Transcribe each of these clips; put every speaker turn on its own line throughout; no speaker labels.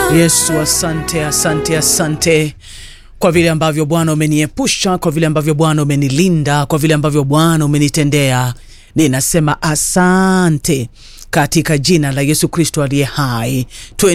Yesu, asante, asante, asante kwa vile ambavyo Bwana umeniepusha, kwa vile ambavyo Bwana umenilinda, kwa vile ambavyo Bwana umenitendea. Ninasema asante katika jina la Yesu Kristo aliye hai.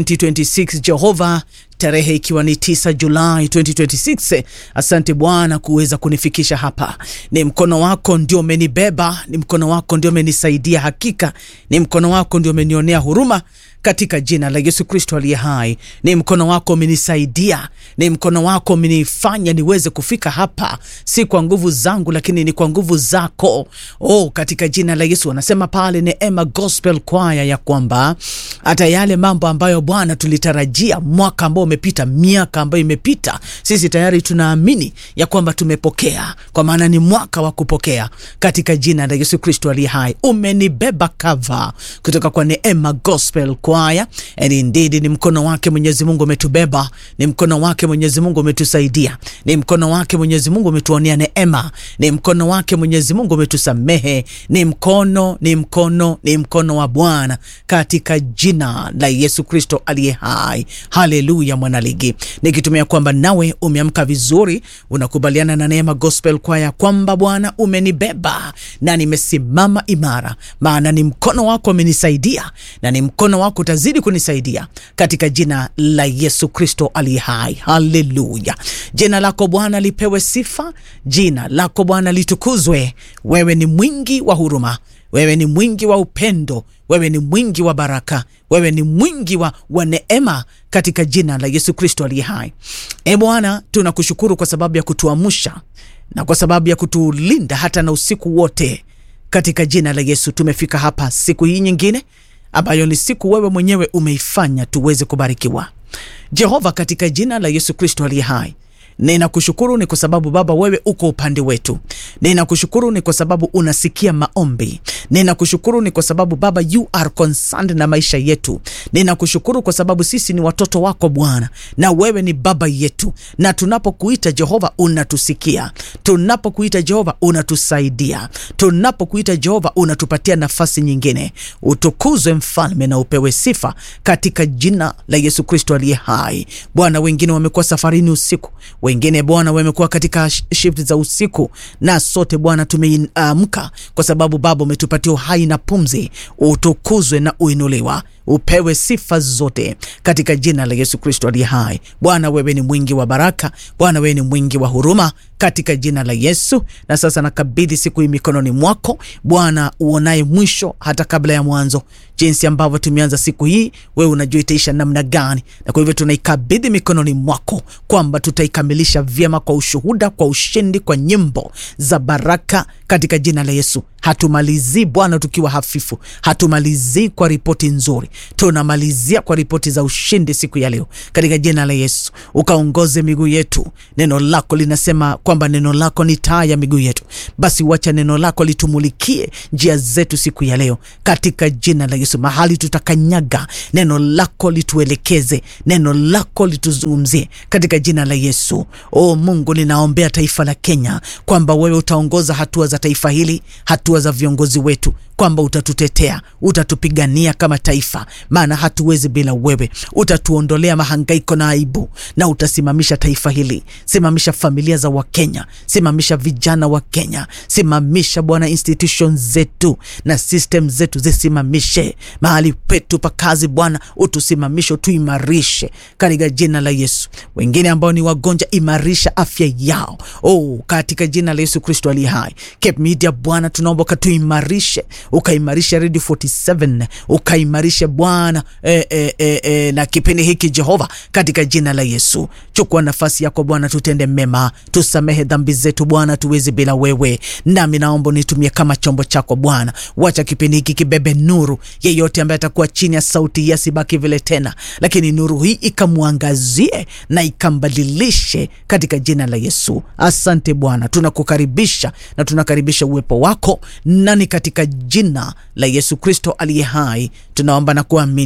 2026 Jehova, tarehe ikiwa ni 9 Julai 2026. Asante Bwana kuweza kunifikisha hapa. Ni mkono wako ndio umenibeba, ni mkono wako ndio umenisaidia. Hakika ni mkono wako ndio umenionea huruma katika jina la Yesu Kristo aliye hai. Ni mkono wako umenisaidia, ni mkono wako umenifanya niweze kufika hapa, si kwa nguvu zangu, lakini ni kwa nguvu zako. Oh, katika jina la Yesu. Anasema pale Neema Gospel Choir ya kwamba hata yale mambo ambayo Bwana tulitarajia mwaka ambao umepita, miaka ambayo imepita, sisi tayari tunaamini ya kwamba tumepokea, kwa maana ni mwaka wa kupokea katika jina la Yesu Kristo aliye hai. Umenibeba kava kutoka kwa Neema Gospel Choir. And indeed ni mkono wake Mwenyezi Mungu umetubeba, ni mkono wake Mwenyezi Mungu umetusaidia, ni mkono wake Mwenyezi Mungu umetuonea neema, ni mkono wake Mwenyezi Mungu umetusamehe, ni mkono, ni mkono, ni mkono wa Bwana katika jina la Yesu Kristo aliye hai. Haleluya, mwanaligi, nikitumia kwamba nawe umeamka vizuri, unakubaliana na Neema Gospel Choir kwamba Bwana umenibeba na nimesimama imara, maana ni mkono wako umenisaidia na ni mkono wako utazidi kunisaidia katika jina la Yesu Kristo aliye hai. Haleluya! Jina lako Bwana lipewe sifa, jina lako Bwana litukuzwe. Wewe ni mwingi wa huruma, wewe ni mwingi wa upendo, wewe ni mwingi wa baraka, wewe ni mwingi wa, wa neema katika jina la Yesu Kristo aliye hai. E Bwana, tunakushukuru kwa sababu ya kutuamsha na kwa sababu ya kutulinda hata na usiku wote. Katika jina la Yesu tumefika hapa siku hii nyingine ambayo ni siku wewe mwenyewe umeifanya tuweze kubarikiwa. Jehova, katika jina la Yesu Kristo aliye hai, ninakushukuru ni kwa sababu Baba wewe uko upande wetu. Ninakushukuru ni kwa sababu unasikia maombi. Ninakushukuru ni kwa sababu Baba you are concerned na maisha yetu. Ninakushukuru kwa sababu sisi ni watoto wako Bwana, na wewe ni baba yetu, na tunapokuita Jehova unatusikia. Tunapokuita Jehova unatusaidia. Tunapokuita Jehova unatupatia nafasi nyingine. Utukuzwe mfalme na upewe sifa katika jina la Yesu Kristo aliye hai. Bwana, wengine wamekuwa safarini usiku wengine Bwana wamekuwa katika shift za usiku, na sote Bwana tumeamka kwa sababu Baba umetupatia uhai na pumzi. Utukuzwe na uinuliwa, upewe sifa zote katika jina la Yesu Kristo aliye hai. Bwana wewe ni mwingi wa baraka, Bwana wewe ni mwingi wa huruma katika jina la Yesu. Na sasa nakabidhi siku hii mikononi mwako Bwana, uonaye mwisho hata kabla ya mwanzo. Jinsi ambavyo tumeanza siku hii, wewe unajua itaisha namna gani, na kwa hivyo tunaikabidhi mikononi mwako kwamba tutaikamilisha vyema kwa ushuhuda, kwa ushindi, kwa nyimbo za baraka katika jina la Yesu. Hatumalizii Bwana tukiwa hafifu, hatumalizii kwa ripoti nzuri, tunamalizia kwa ripoti za ushindi siku ya leo katika jina la Yesu. Ukaongoze miguu yetu. Neno lako linasema kwamba neno lako ni taa ya miguu yetu, basi wacha neno lako litumulikie njia zetu siku ya leo katika jina la Yesu. Mahali tutakanyaga, neno lako lituelekeze, neno lako lituzungumzie katika jina la Yesu. O Mungu, ninaombea taifa la Kenya kwamba wewe utaongoza hatua za taifa hili, hatua za viongozi wetu kwamba utatutetea, utatupigania kama taifa, maana hatuwezi bila wewe. Utatuondolea mahangaiko na aibu, na utasimamisha taifa hili. Simamisha familia za Wakenya, simamisha vijana wa Kenya, simamisha Bwana institution zetu na system zetu, zisimamishe mahali petu pa kazi. Bwana utusimamishe, utuimarishe katika jina la Yesu. Wengine ambao ni wagonjwa, imarisha afya yao, oh, katika jina la Yesu Kristo aliye hai. Cape Media Bwana, tunaomba ukatuimarishe ukaimarisha Radio 47 ukaimarisha Bwana e, e, e, e, na kipindi hiki Jehova, katika jina la Yesu. Chukua nafasi yako Bwana, tutende mema, tusamehe dhambi zetu Bwana, tuwezi bila wewe. Nami naomba nitumie kama chombo chako Bwana, wacha kipindi hiki kibebe nuru. Yeyote ambaye atakuwa chini ya sauti hii asibaki vile tena, lakini nuru hii ikamwangazie na ikambadilishe katika jina la Yesu. Asante Bwana, tunakukaribisha na tunakaribisha uwepo wako nani katika jina la Yesu Kristo aliye hai tunaomba na kuamini,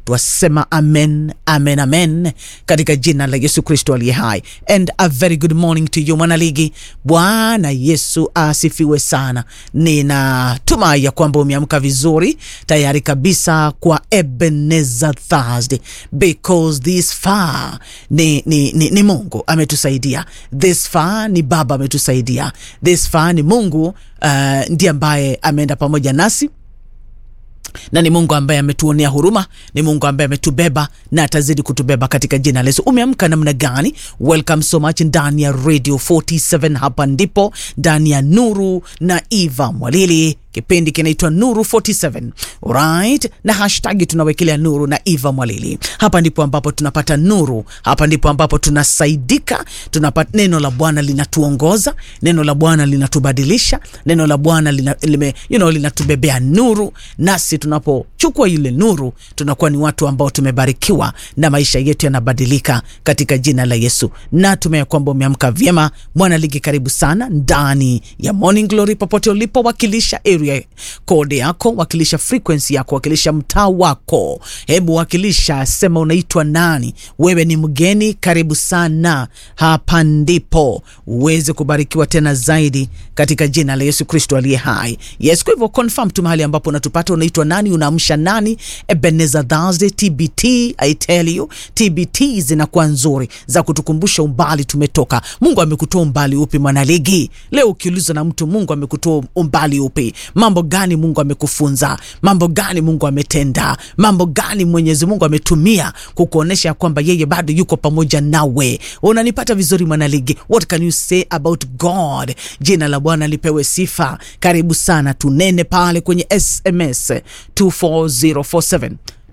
twasema amen amen amen katika jina la yesu kristo aliye hai and a very good morning to you mwanaligi bwana yesu asifiwe sana ninatumai ya kwamba umeamka vizuri tayari kabisa kwa ebenezer thursday because this far ni, ni, ni, ni mungu ametusaidia this far ni baba ametusaidia this far ni mungu uh, ndiye ambaye ameenda pamoja nasi na ni mungu ambaye ametuonea huruma ni mungu ambaye ametubeba na atazidi kutubeba katika jina la yesu umeamka namna gani welcome so much ndani ya radio 47 hapa ndipo ndani ya nuru na eva mwalili kipindi kinaitwa nuru 47 right na hashtagi tunawekelea nuru na eva mwalili hapa ndipo ambapo tunapata nuru hapa ndipo ambapo tunasaidika tunapata neno la bwana linatuongoza neno la bwana linatubadilisha neno la bwana lina, lime, you know, linatubebea nuru nasi tunapochukua ile nuru tunakuwa ni watu ambao tumebarikiwa na maisha yetu yanabadilika katika jina la yesu na tumea kwamba umeamka vyema mwana ligi karibu sana ndani ya morning glory popote ulipo wakilisha area code yako wakilisha frequency yako wakilisha mtaa wako hebu wakilisha sema unaitwa nani wewe ni mgeni karibu sana hapa ndipo uweze kubarikiwa tena zaidi katika jina la yesu kristo aliye hai yes kwa hivyo confirm tu mahali ambapo unatupata unaitwa nani unaamsha nani ebenezer thursday tbt i tell you tbt zinakuwa nzuri za kutukumbusha umbali tumetoka mungu amekutoa umbali upi mwanaligi leo ukiulizwa na mtu mungu amekutoa umbali upi mambo gani mungu amekufunza mambo gani mungu ametenda mambo gani mwenyezi mungu ametumia kukuonyesha kwamba yeye bado yuko pamoja nawe unanipata vizuri mwanaligi what can you say about god jina la bwana lipewe sifa karibu sana tunene pale kwenye sms 24047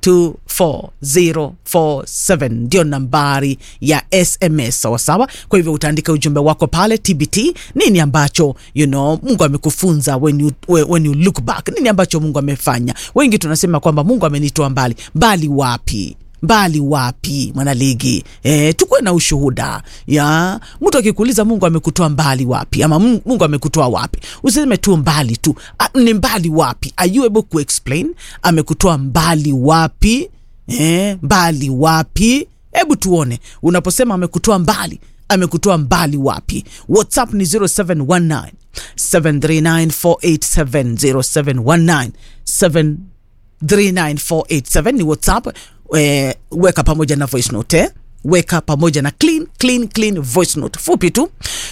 24047 ndio nambari ya sms sawasawa kwa hivyo utaandika ujumbe wako pale tbt nini ambacho you know, mungu amekufunza when you, when you look back nini ambacho mungu amefanya wengi tunasema kwamba mungu amenitoa mbali mbali wapi mbali wapi mwanaligi e, tukuwe na ushuhuda ya mtu akikuuliza mungu amekutoa mbali wapi ama mungu amekutoa wapi usiseme tu mbali tu A, ni mbali wapi are you able to explain amekutoa mbali wapi e, mbali wapi hebu tuone unaposema amekutoa mbali amekutoa mbali wapi whatsapp ni 0719 739 0719 739 ni whatsapp e, weka pamoja na voice note eh? weka pamoja na clean clean clean voice note fupi tu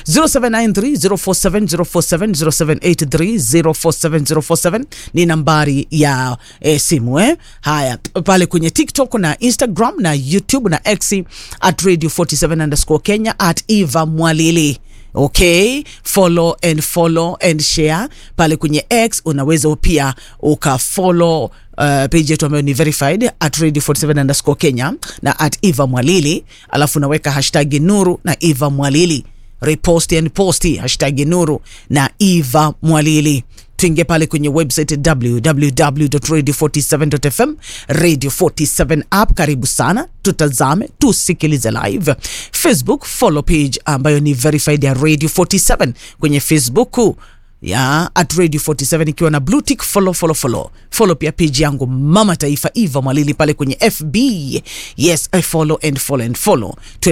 07930470470783047047 ni nambari ya e, simu eh? haya pale kwenye tiktok na instagram na youtube na x at radio 47 underscore kenya at eva mwalili okay follow and follow and share pale kwenye x unaweza pia ukafollow Uh, page yetu ambayo ni verified at radio 47 underscore kenya na at eva mwalili alafu unaweka hashtag nuru na eva mwalili repost and posti hashtag nuru na eva mwalili tuingie pale kwenye website www.radio47.fm radio 47 app karibu sana tutazame tusikilize live facebook follow page ambayo ni verified ya radio 47 kwenye facebook ya at radio 47 ikiwa na blue tick follow follow follow follow pia page yangu mama taifa eva mwalili pale kwenye fb yes I follow and follow and follow